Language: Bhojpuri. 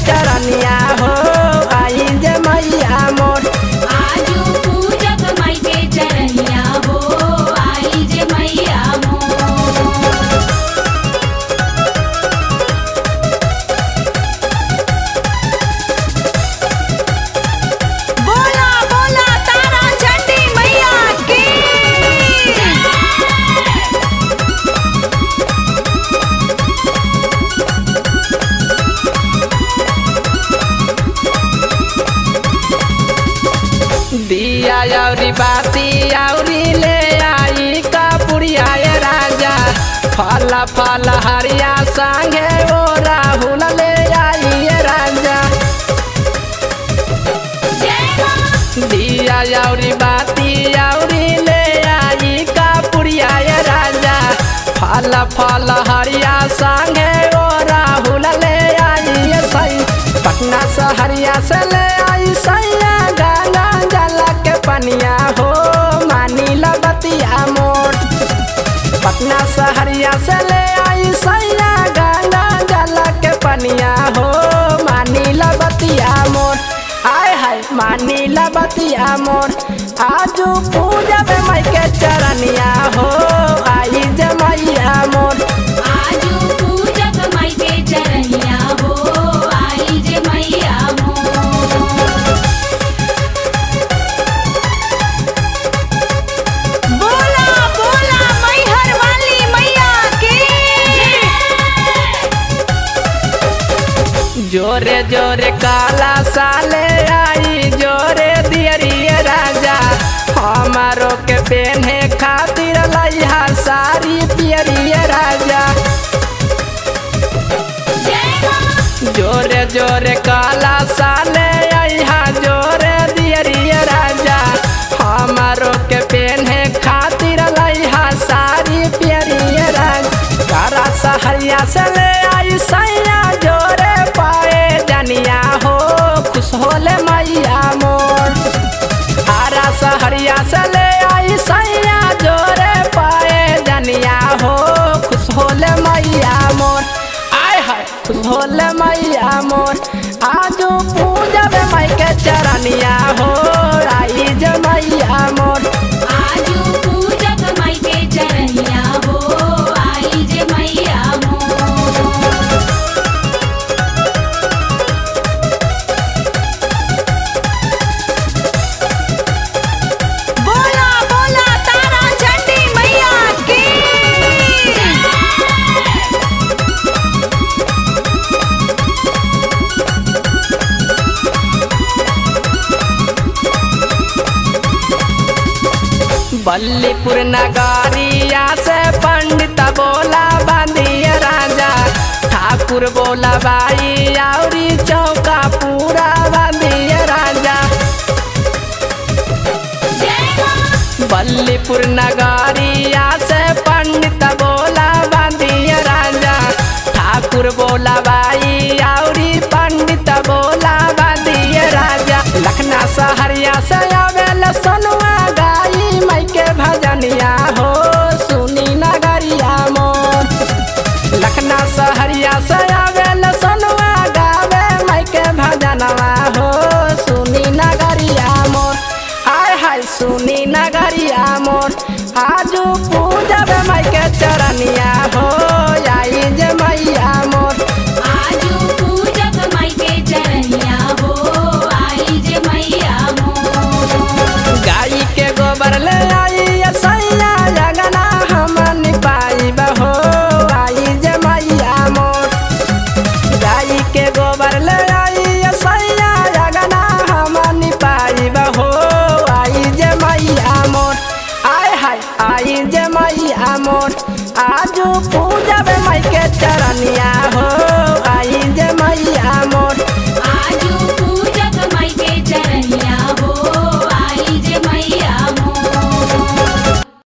चरनिया हो आई जे मैया मोर आजू पूजक माई के चरनिया हो आई जे मैया मोर बोला बोला तारा चंडी मैया की दिया औरी बाती औरी ले आई कपुरिया ये राजा फल फल हरिया संगे ओ राहुल ले आई ये राजा दिया औरी बाती औरी ले आई कपुरिया ये राजा फल फल हरिया संगे ओ राहुल ले आई ये सई पटना सहरिया से ले आई सैया गंगा जल के पनिया हो मानी बतिया मोर पटना सहरिया से ले आई सैया गंगा जल के पनिया हो मानी बतिया मोर हाय हाय मानी बतिया मोर आजू पूजा में माई के चरनिया हो आई जे मैया मोर आजू पूजक माई के चरनिया हो आई जे मैया मोर बोला बोला मैहर वाली मैया की जोरे जोरे काला साले आई जोरे दियरिए राजा हमारो के पेन्हे खातिर लइहा सारी पियरिए राजा जोरे जोरे काला साले आइहा जोरे दियरिए राजा हमारो के पेन्हे खातिर लइहा सारी पियरिए राजा तारा सहरिया से ले आई सैया जोरे पाए जनिया हो खुश होले मैया मोर आरा सहरिया से ले आई सैया जोरे पाए जनिया हो खुश होले मैया मोर आय हाय खुश होले मैया मोर आजू पूजा में माई के चरनिया हो आई जे मैया मोर आजू पूजक माई के चरनिया हो आई जे मैया मोर बोला बोला तारा चंडी मैया की बल्लीपुर नगरिया से पंडित बोला बांधिए राजा ठाकुर बोला बाई औरी चौका पूरा बांधिए राजा बल्लीपुर नगरिया से पंडित बोला बांधिए राजा ठाकुर बोला बाई औरी पंडित बोला बांधिए राजा लखना सहरिया से आवेल सोनुआ गाई माई के भजनिया हो सुनी नगरिया मोर लखना सहरिया से आवेल सोनुआ गावे माई के भजनवा हो सुनी नगरिया मोर हाय हाय सुनी नगरिया मोर आजू पूजा में माई के चरनिया हो आई जे मैया मोर आजू पूजक माई के चरनिया हो आई जे मैया मोर गाई के गोबर ले आई ये सैया जगना हम पाई बहो आई जे मैया मोर गाई के गोबर ले आई ये सैया जगना हम पाई बहो आई जे मैया मोर आय हाय आई जे मैया मोर आजू पूजा में माई के चरनिया हो